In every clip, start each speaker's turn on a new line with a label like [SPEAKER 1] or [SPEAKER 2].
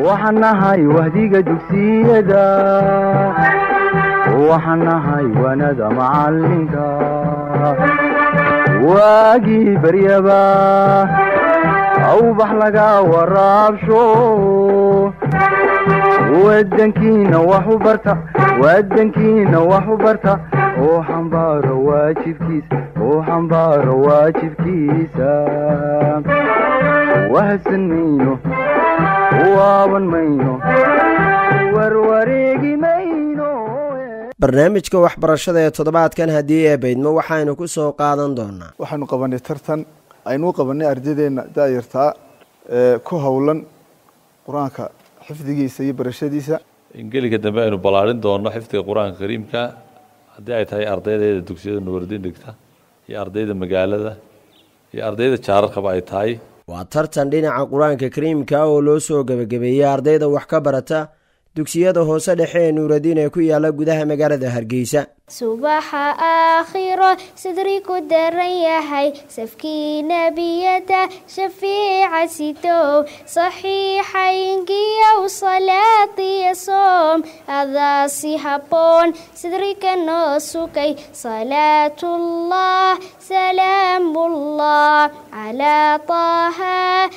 [SPEAKER 1] waxaan nahay wahdiga dugsiyada waxaan nahay wanada macalinka waagii baryaba awbax laga waraabsho wadankiina wax u barta wadankiina wax u barta oo xambaaro waajibkiisa oo xambaaro waajibkiisa wahadsan mayno waaban mayno warwareegi mayno
[SPEAKER 2] barnaamijka waxbarashada ee toddobaadkan haddii ee baydmo waxaynu ku soo qaadan doonaa
[SPEAKER 3] waxaanu qabanay tartan aynuu qabanay ardadeenna daayartaa ee ku howlan qur-aanka xifdigiisa iyo barashadiisa
[SPEAKER 4] ingeliga dambe aynu ballaarin doono xifdiga qur-aanka kariimka haddii ay tahay ardaydeeda dugsiyada nuwardin dhigta iyo ardayda magaalada iyo ardayda jaararkaba ay tahay
[SPEAKER 2] waa tartan dhinaca qur-aanka kariimka oo loo soo gebagabeeyey ardayda wax ka barata dugsiyada hoose dhexe ee nuuradiin ee ku yaala gudaha magaalada hargeysa
[SPEAKER 5] subaxa aakhiro sidri ku daran yahay safkii nebiyada shafiica sidow saxiixaynkiyow salaadiyo soom adaasi habboon sidrika noo sugay salaatullah salaamullah calaa taaha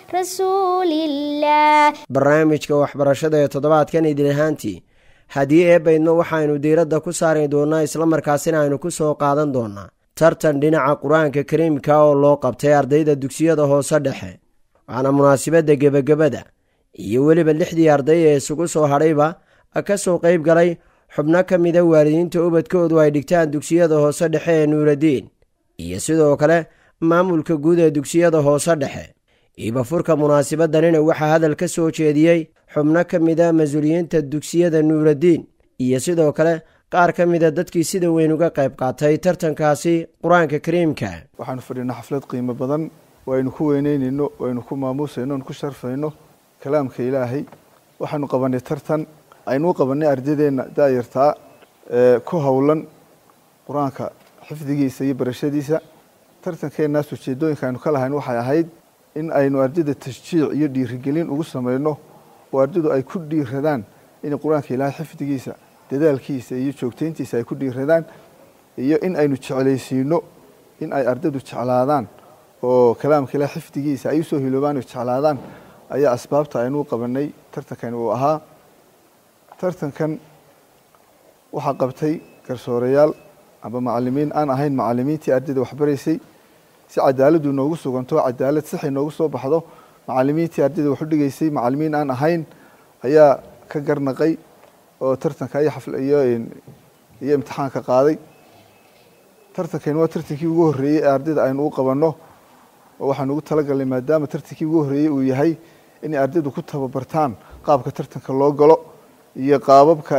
[SPEAKER 5] rasuulillaah
[SPEAKER 2] barnaamijka waxbarashada ee toddobaadkan idin ahaantii haddii ee baydmo waxaynu diiradda ku saari doonaa islamarkaasina aynu ku soo qaadan doonaa tartan dhinaca qur-aanka kariimka oo loo qabtay ardayda dugsiyada hoose dhexe waxaana munaasabadda gebagabada iyo weliba lixdii arday ee isugu soo hadhayba ka soo qayb galay xubno ka mida waalidiinta ubadkoodu ay dhigtaan dugsiyada hoose dhexe ee nuuradiin iyo sidoo kale maamulka guud ee dugsiyada hoose dhexe iibafurka munaasabadanina waxaa hadal ka soo jeediyey xubno ka mida mas-uuliyiinta dugsiyada nuuradiin iyo sidoo kale qaar ka mida dadkii sida weyn uga qayb qaatay tartankaasi qur-aanka kariimka
[SPEAKER 3] waxaanu fadhinaa xaflad qiimo badan waynu ku weyneynayno waynu ku maamuusayno n ku sharfayno kalaamka ilaahay waxaanu qabanay tartan aynuu qabanay ardadeenna daayartaa ee ku howlan qur-aanka xifdigiisa iyo barashadiisa tartankeennaas ujeedooyinka aynu ka lahayn waxay ahayd in aynu ardayda tashjiic iyo dhiirigelin ugu samayno oo ardaydu ay ku dhiiradaan inay qur-aanka ilaahay xifdigiisa dadaalkiisa iyo joogtayntiisa ay ku dhiiradaan iyo in aynu jeclaysiino in ay ardaydu jeclaadaan oo kalaamka ilahay xifdigiisa ay usoo hiloobaan oo jeclaadaan ayaa asbaabta aynuu qabanay tartankan uu ahaa tartankan waxaa qabtay garsoorayaal amba macalimiin aan ahayn macalimiintii ardayda waxbaraysay si cadaaladu inoogu suganto cadaalad sax inoogu soo baxdo macalimiintii ardayda wax u dhigaysay macalimiin aan ahayn ayaa ka garnaqay oo tartanka iyo xafl iyo iyo imtixaanka qaaday tartankani waa tartankii ugu horreeyey ee ardayda aynu u qabanno oo waxaanu ugu talagalnay maadaama tartankii ugu horreeyey uu yahay inay ardaydu ku tababartaan qaabka tartanka loo galo iyo qaababka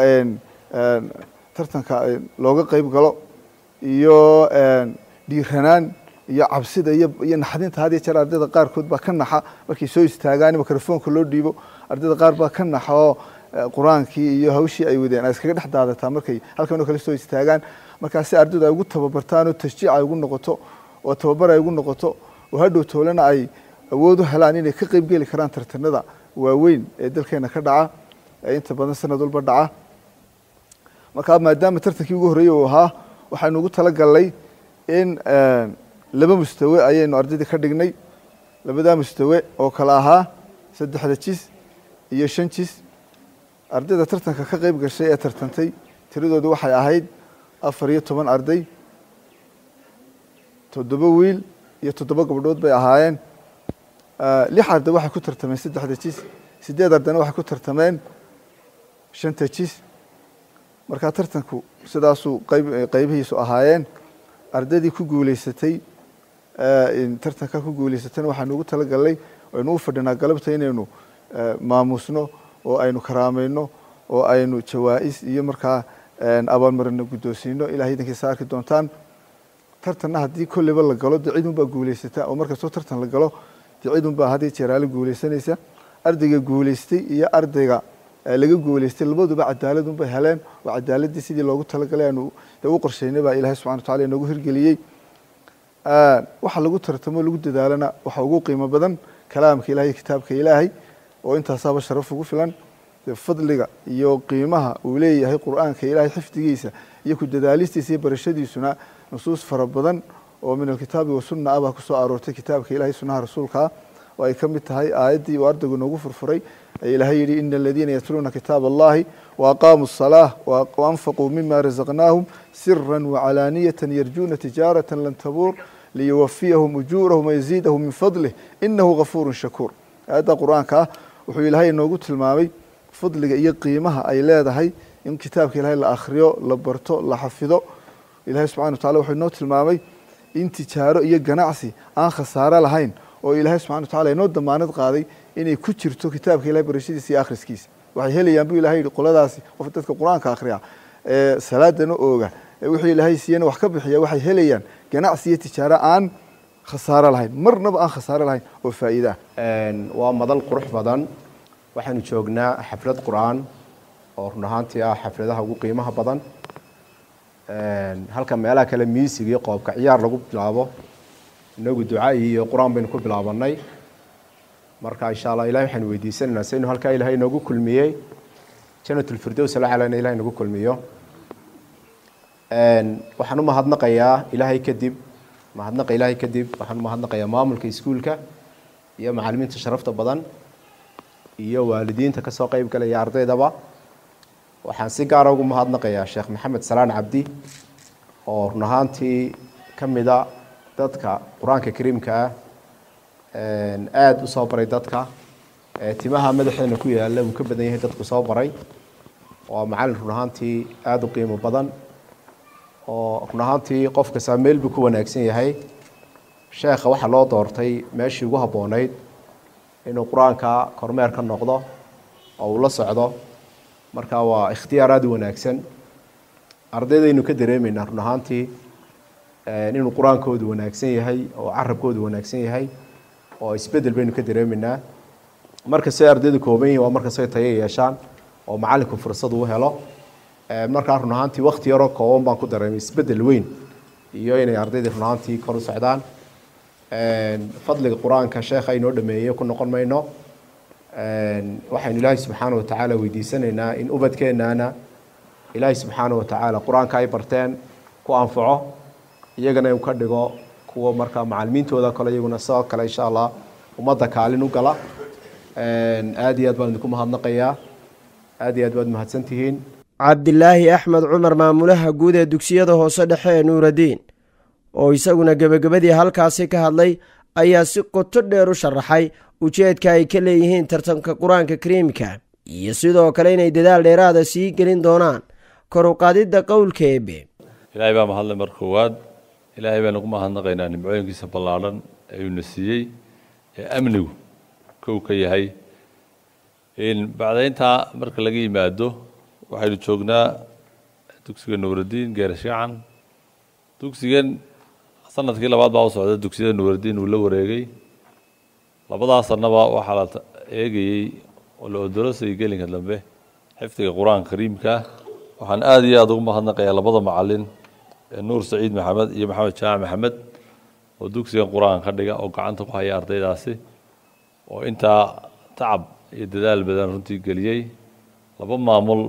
[SPEAKER 3] tartanka looga qeyb galo iyo dhiiranaan iyo cabsida iyo iyo naxdinta had iyo jeer ardayda qaarkood baa ka naxa markay soo istaagaan mikrofoonka loo dhiibo ardayda qaar baa ka naxa oo qur-aankii iyo hawshii ay wadeen ay iskaga dhex daadataa markay halkan oo kale soo istaagaan markaasi ardaydu ay ugu tababartaan oo tashjiic ay ugu noqoto oo tababar ay ugu noqoto oo hadhow toolena ay awood u helaan inay ka qeyb geli karaan tartanada waaweyn ee dalkeena ka dhaca ee inta badan sanad walba dhaca markaa maadaama tartankii ugu horreeyey uu ahaa waxaynu ugu talagalnay in laba mustawe ayaynu ardaydii ka dhignay labadaa mustawe oo kale ahaa saddexda jis iyo shan jis ardayda tartanka ka qeyb gashay ee tartantay tiradoodu waxay ahayd afar iyo toban arday toddoba wiil iyo toddoba gabdhood bay ahaayeen lix arday waxay ku tartameen saddexda jis sideed ardayna waxay ku tartameen shanta jis markaa tartanku sidaasuu qayb qeybihiisu ahaayeen ardaydii ku guuleysatay tartanka ku guuleysatayna waxaanu ugu talagalnay aynu u fadhinaa galabta inaynu maamuusno oo aynu karaameyno oo aynu jawaa-is iyo markaa abaalmarino guddoonsiino ilahay idankiisa arki doontaan tartanna haddii kolleyba la galo dee cidun baa guuleysata oo markastoo tartan la galo dee cidun baa haddii jeeraale guuleysanaysa ardayga guuleystay iyo ardayga laga guuleystay labaduba cadaaladun bay heleen oo cadaaladii sidii loogu talagalay aanu dee u qorsheynay baa ilahay subxana watacala inoogu hirgeliyey waxa lagu tartamo lagu dadaalana waxa ugu qiimo badan kalaamka ilahay kitaabka ilaahay oo intaasaaba sharaf ugu filan dee fadliga iyo qiimaha uu leeyahay qur-aanka ilaahay xifdigiisa iyo ku dadaalistiisa iyo barashadiisuna nusuus fara badan oo min alkitaabi wasunna ah baa kusoo aroortay kitaabka ilahay sunnaha rasuulkaa oo ay ka mid tahay aayaddii uu ardaygu noogu furfuray ee ilaahay yidhi ina aladiina yatluuna kitaab allahi waaqaamuu الصalaaة waanfaquu mima razaqnaahum sira wacalaaniyata yarjuuna tijaarata lan tabuur liyuwafiyahum ujuurahum wayaziidahum min fadlih inahu gafuuru shakuur aayadda qur-aanka ah wuxuu ilaahay inoogu tilmaamay fadliga iyo qiimaha ay leedahay in kitaabka ilahay la akhriyo la barto la xafido ilahay subxana wa tacala wuxuu inoo tilmaamay in tijaaro iyo ganacsi aan khasaaro lahayn oo ilaahay subxana wa tacala inoo damaanad qaaday inay ku jirto kitaabka ilahay barashadiisa iyo akhriskiisa waxay helayaan buu ilahay yihi qoladaasi qof dadka qur-aanka akhriya ee salaadana ooga ee wixii ilaahay siiyana wax ka bixiya waxay helayaan ganacsi iyo tijaaro aan khasaaro lahayn marnaba aan khasaaro lahayn oo faa'iida ah
[SPEAKER 6] waa madal qurux badan waxaanu joognaa xaflad qur-aan oo run ahaantii ah xafladaha ugu qiimaha badan halka meelaha kale miisig iyo qoobka ciyaar lagu bilaabo inagu duca iyo qur-aan baynu ku bilaabanay marka insha allah ilahay waxaanu weydiisanaynaa si aynu halkaa ilahay inoogu kulmiyey janatulfirdows alacalana ilahay inagu kulmiyo waxaan u mahadnaqayaa ilaahay kadib mahadnaqa ilaahay kadib waxaan u mahadnaqayaa maamulka iskuulka iyo macalimiinta sharafta badan iyo waalidiinta kasoo qeyb galaya ardaydaba waxaan si gaara ugu mahadnaqayaa sheekh maxamed salaan cabdi oo run ahaantii ka mida dadka qur-aanka kariimka ah aada usoo baray dadka timaha madaxeena ku yaala wuu ka badan yahay dadku soo baray waa macalin run ahaantii aada u qiimo badan oo run ahaantii qof kastaa meel buu ku wanaagsan yahay sheekha waxaa loo doortay meeshii ugu habboonayd inuu qur-aanka kormeer ka noqdo oo uu la socdo marka waa ikhtiyaar aada u wanaagsan ardaydaynu ka dareemeynaa run ahaantii inuu qur-aankoodu wanaagsan yahay oo carabkoodu wanaagsan yahay oo isbedel baynu ka dareemeynaa markastay ardaydu kooban yihin waa markastay tayo yeeshaan oo macalinku fursad uu helo markaa run ahaantii wakti yaroo kooban baan ku dareemay isbedel weyn iyo inay ardaydii run ahaantii kor u socdaan fadliga qur-aanka sheekha inoo dhameeyey ku noqon mayno waxaynu ilaahay subxaana wa tacaala weydiisanaynaa in ubadkeenaana ilaahay subxaana wa tacaala qur-aanka ay barteen ku anfaco iyagana uu ka dhigo kuwa markaa macalimiintooda kale iyaguna sidoo kale insha allah ummadda kaalin u gala aada iyo aad baan idinku mahadnaqayaa aada iyo aad baad mahadsantihiin
[SPEAKER 2] cabdilaahi axmed cumar maamulaha guud ee dugsiyada hoose dhexe ee nuuradiin oo isaguna gebagabadii halkaasi ka hadlay ayaa si qoto dheer u sharaxay ujeedka ay ka leeyihiin tartanka qur-aanka kariimka iyo sidoo kale inay dadaal dheeraada sii gelin doonaan kor u qaadidda qowlka eebe
[SPEAKER 4] ilaahay baa mahadlay mar koowaad ilaahay baynu ku mahadnaqaynaa nimcooyinkiisa ballaadhan ee uuna siiyey ee amnigu kow ka yahay bacdayntaa marka laga yimaado waxaynu joognaa dugsiga nuuradiin geerashacan dugsigan sanadkii labaad baa u socda dugsiyada nuuradiin uu la wareegay labadaa sanaba waxaa la eegayey oo la odorosayay gelinka dambe xifdiga qur-aanka kariimka waxaan aada iyo aada ugu mahadnaqayaa labada macalin ee nuur saciid maxamed iyo maxamed jaamac maxamed oo dugsigan qur-aanka ka dhiga oo gacanta ku haya ardaydaasi oo intaa tacab iyo dadaal badan runtii geliyey laba maamul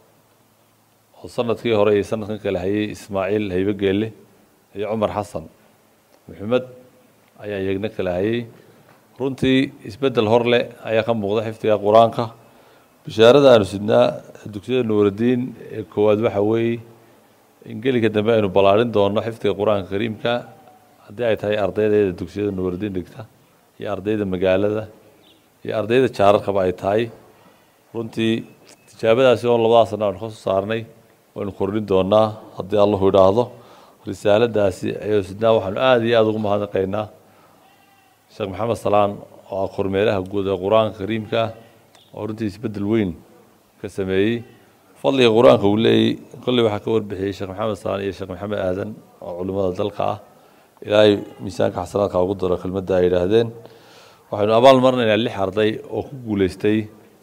[SPEAKER 4] oo sanadkii hore iyo sanadkan kale hayay ismaaciil haybe geelle iyo cumar xasan maxamed ayaa iyagna kala hayay runtii isbeddel hor leh ayaa ka muuqda xifdiga qur-aanka bishaarada aanu sidnaa dugsiyada nuuradiin ee koowaad waxa weeye in gelinka dambe aynu ballaarin doono xifdiga qur-aanka kariimka haddii ay tahay ardaydeeda dugsiyada nuuradiin dhigta iyo ardayda magaalada iyo ardayda jaararkaba ay tahay runtii tijaabadaasi oo labadaa sana aanu ka soo saarnay waynu kordhin doonaa haddii allahu idhaahdo risaaladaasi ayuu sidnaa waxaanu aada iyo aada ugu mahadnaqaynaa sheekh maxamed salaan oo ah kormeeraha guud ee qur-aanka kariimka oo runtii isbeddel weyn ka sameeyey fadliga qur-aanka uu leeyey kolley waxaa ka warbixiyey sheekh maxamed salaan iyo sheekh maxamed aadan oo culimmada dalka ah ilaahay miisaanka xasanaadka ugu daro kelmadda ay yidhaahdeen waxaynu abaal marnaynaa lix arday oo ku guuleystay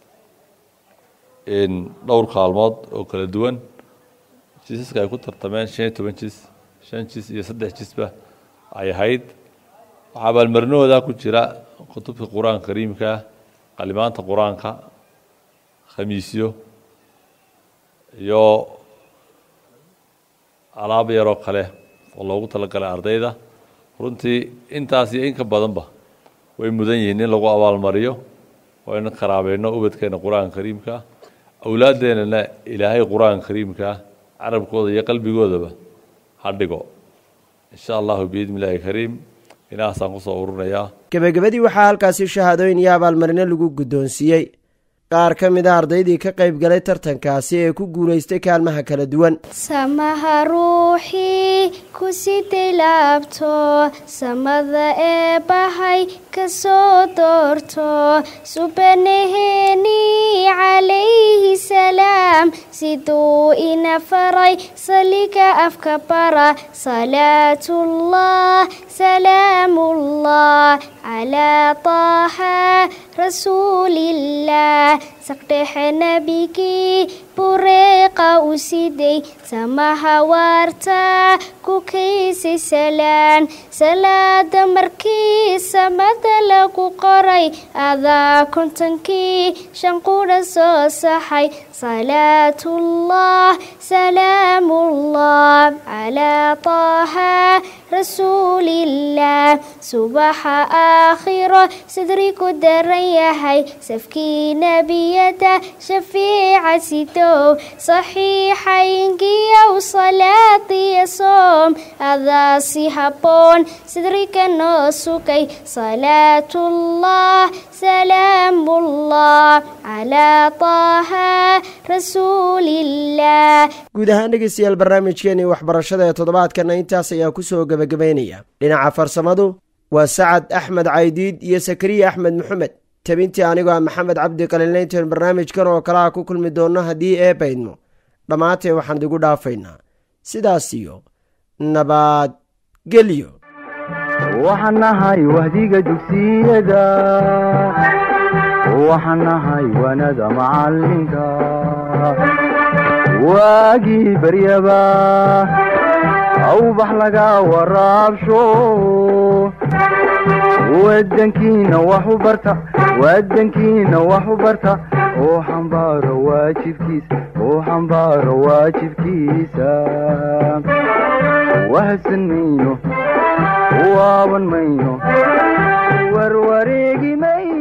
[SPEAKER 4] dhowr kaalmood oo kala duwan jiisaska ay ku tartameen shan iyo toban jis shan jis iyo saddex jisba ay ahayd waxaa abaalmarinahooda ku jira kutubka qur-aanka kariimka qalimaanta qur-aanka khamiisyo iyo alaab yaroo kale oo loogu talagalay ardayda runtii intaas iyo in ka badanba way mudan yihiin in lagu abaalmariyo oo in karaabeyno ubadkeena qur-aanka kariimka awlaaddeenana ilaahay qur-aanka kariimka carabkooda iyo qalbigoodaba ha dhigo insha allahu biidni illaahi kariim inahaasaan kusoo ururinayaa
[SPEAKER 2] gebagabadii waxaa halkaasi shahaadooyin iyo abaalmarino lagu guddoonsiiyey qaar ka mid a ardaydii ka qayb galay tartankaasi ee ku guulaystay kaalmaha kala duwan
[SPEAKER 5] samaha ruuxii ku siday laabto samada ee bahay ka soo doorto subanaheeni calayhi salaam siduu ina faray saliga afka bara salaatullah salaamullah calaa taaha rasuulillaah saqdhexe nebigii bureeqa u siday samaha waarta ku kaysay salaan salaada markii samada lagu qoray adaa kontonkii shan qudha soo saxay salaatullah salaamullah calaa taaha rasuulillaah subaxa aakhiro sidrigu daran yahay safkii nebiyada shafiica sidow saxiixayngiyow salaadiya soom adaa si habboon sidriga noo sugay salaatullah salaamullah calaa taaha rasuulillaah
[SPEAKER 2] guud ahaan dhegeystayaal barnaamijkeenii waxbarashada ee toddobaadkana intaas ayaa kusoo gebagabaynaya dhinaca farsamadu waa sacad axmed caydiid iyo sakariya axmed maxamed tabintii anigoo ah maxamed cabdi qaliinlayntan barnaamijkan oo kale a ku kulmi doonno haddii ee baydno dhammaanteen waxaan idigu dhaafaynaa sidaas iyo nabadgelyo
[SPEAKER 1] waxaan nahay wahdiga dugsiyada waxaan nahay wanada macalinka waagii baryaba awbax laga waraabsho wadankiina wax u barta wadankiina wax u barta oo xambaaro waajibkiisa oo xambaaro waajibkiisa wahadsan mayno waaban mayno warwareegi mayno